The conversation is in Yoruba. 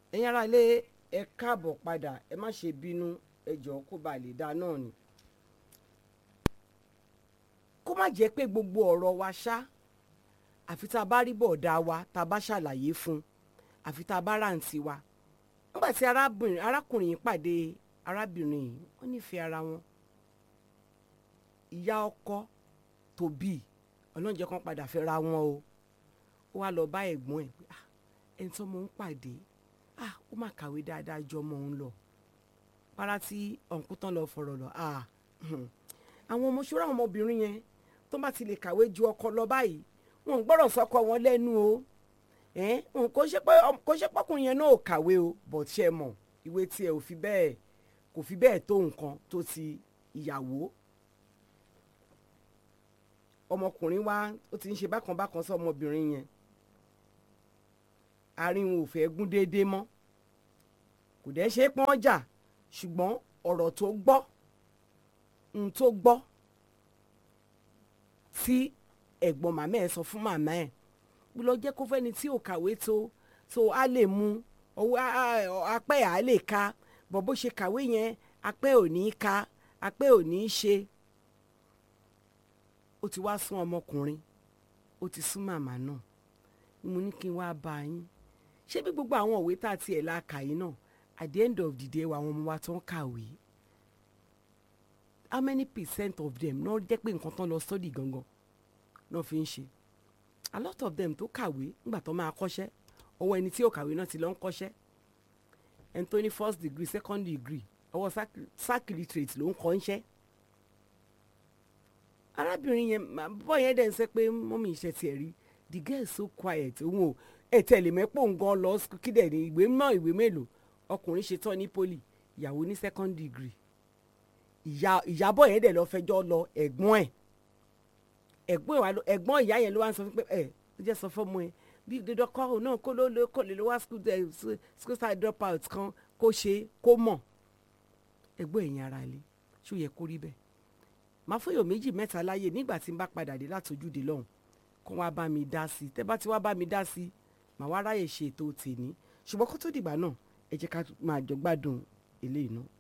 ẹ̀yin ará ilé ẹ káàbọ̀ padà ẹ má ṣe bínú ẹ jọ̀ọ́ kó ba lè dáa náà ni. kó má jẹ́ pé gbogbo ọ̀rọ̀ wa ṣá àfi tá a bá rí bọ̀ọ̀dá wa tá a bá ṣàlàyé fún un àfi tá a bá ráǹtí wa. nígbà tí arábìnrin arákùnrin yìí pàdé arábìnrin yìí wọ́n nífẹ̀ẹ́ ara wọn. ìyá ọkọ tó bí ọlọ́njẹ́ kan padà fẹ́ ra wọn o ó wá lọ bá ẹ̀gbọ́n ẹ̀ pé ah ẹni tó mọ̀ ń pàdé ah ó mà kàwé dáadáa jọ ọmọ òun lọ para tí ọ̀nkú tán lọ fọ̀rọ̀ lọ ah àwọn ọmọ ṣọ́ra àwọn ọmọbìnrin yẹn tó bá ti lè kàwé ju ọkọ lọ báyìí wọn ò gbọ́dọ̀ sọkọ wọn lẹ́nu o kò ṣe pé kò ṣe pọ́kùnrin yẹn náà ò kàwé o bọ̀ tí ẹ mọ̀ ìwé tiẹ̀ ò fi bẹ́ẹ̀ kò fi bẹ́ẹ̀ tó nǹkan tó ti ìyàwó ọmọkùnrin wa ó ti ń ṣe bákan bákan sí ọmọbìnrin yẹn àárín wọn ò fẹ́ gún déédéé mọ́ kò dẹ́ ṣe é pọ́n jà ṣùgbọ́n ọ̀rọ̀ tó gbọ́ n tó gbọ́ tí ẹ̀gbọ́n màmá ẹ̀ sọ fún màmá ẹ̀ bí lọ jẹ́ kó fẹ́ni tí ò kàwé tó tó a lè mú ọwọ́ apẹ́ à lè ka bọ̀ bó ṣe kàwé yẹn apẹ́ ò ní í ka apẹ́ ò ní í ṣe ó ti wá sún ọmọkùnrin ó ti sún màmá náà mo ní kí n wá bá yín ṣé bí gbogbo àwọn òwe tá a tiẹ̀ la kà yín náà at the end of the day àwọn ọmọ wa tó ń kàwé how many percent of them náà jẹ́ pé nǹkan tán lọ study gangan náà fi ń ṣe a lot of them tó kàwé nígbà tó máa kọ́ṣẹ́ ọwọ́ ẹni tí ò kàwé náà ti lọ ń kọ́ṣẹ́ ẹni tó ní first degree second degree ọwọ́ sack literate ló ń kọ́ ń ṣẹ́ arábìnrin yẹn bọ́ yẹn dẹ̀ ń sẹ́ pé mọ́mí iṣẹ́ tiẹ̀ rí the girl is so quiet òun ò ẹ̀ tẹ̀lé mẹ́pọ̀ nǹkan lọ kí dẹ̀ ní ìwé mọ́ ìwé mélòó ọkùnrin ṣe tán ní poli ìyàwó ní second degree ìyá ìyàbọ̀ yẹn dẹ̀ lọ fẹjọ́ lọ ẹ̀gbọ́n ẹ̀ ẹ̀gbọ́n ìyá yẹn ló wá ń sọ fún pé ẹ̀ ó jẹ́ sọ fọ́mọ ẹ̀ bí dídọ́kọ́ òun náà kó ló ló kó lè lọ wá school side drop out kan kó ṣe kó mọ̀ ẹ̀gbọ́n ẹ̀yìn ara ilé ṣó yẹ kó rí bẹ́ẹ̀ máa fọyọ̀ méjì mẹ́ta láyè nígbà tí n bá padà dé látòjúde lọ́hùn kó wá bá mi dá sí i tẹ́ bá ti wá bá mi dá sí i màá wá ráyè ṣe ètò tèmi ṣùgbọ́n kó tó dìgbà náà ẹ jẹ́ ká máa jọ gbádùn eléyìí náà.